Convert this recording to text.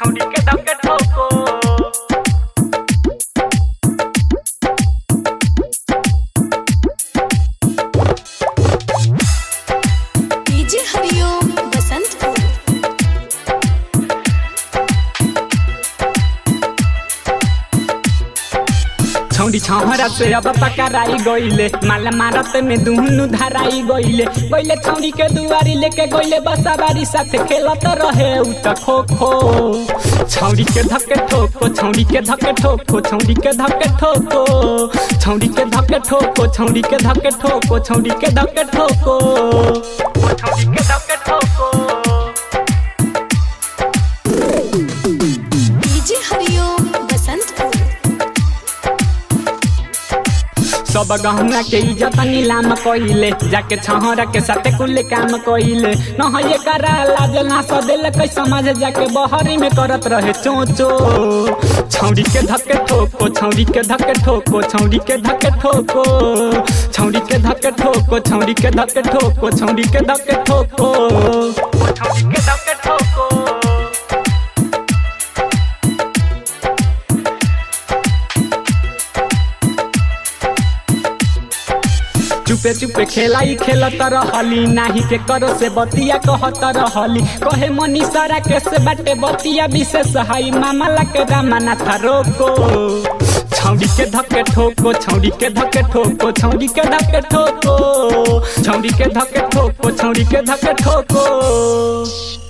छौड़ी के धक्के ठोको डीजे हरिओम बसंतपुर छौड़ी छहरा से अब पकड़ाई गईले माल मारत में दुहनु धराई गईले गईले छौड़ी के दुआरी लेके गईले बसाबारी साथे खेलत रहे उ त खो खो छौड़ी के धक्के ठोको छौड़ी के धक्के ठोको छौड़ी के धक्के ठोको छौड़ी के धक्के ठोको छौड़ी के धक्के ठोको छौड़ी के धक्के ठोको छौड़ी के धक्के ठोको डीजे हरिओम बसंतपुर सब गहना के इज्जत नीलाम कइले जाके छहरा के साथे कुल काम कइले न ये करा लाज ना सदेल कै समझ जाके बहरी में करत रहे चोचो छौड़ी के धक्के ठोको छौड़ी के धक्के ठोको छौड़ी के धक्के ठोको छौड़ी के धक्के ठोको छौड़ी के धक्के ठोको छौड़ी के धक्के ठोको छौड़ी के धक्के ठोको चुपे चुपे खेलाई खेलत रहली नाही के करो से बतिया कहत रहली कहे मनीषरा के से बाटे बतिया विशेष हाई मामला के रामाना था रोको छौड़ी के धक्के ठोको छौड़ी के धक्के ठोको छौड़ी के धक्के ठोको छौड़ी के धक्के ठोको छौड़ी के धक्के ठोको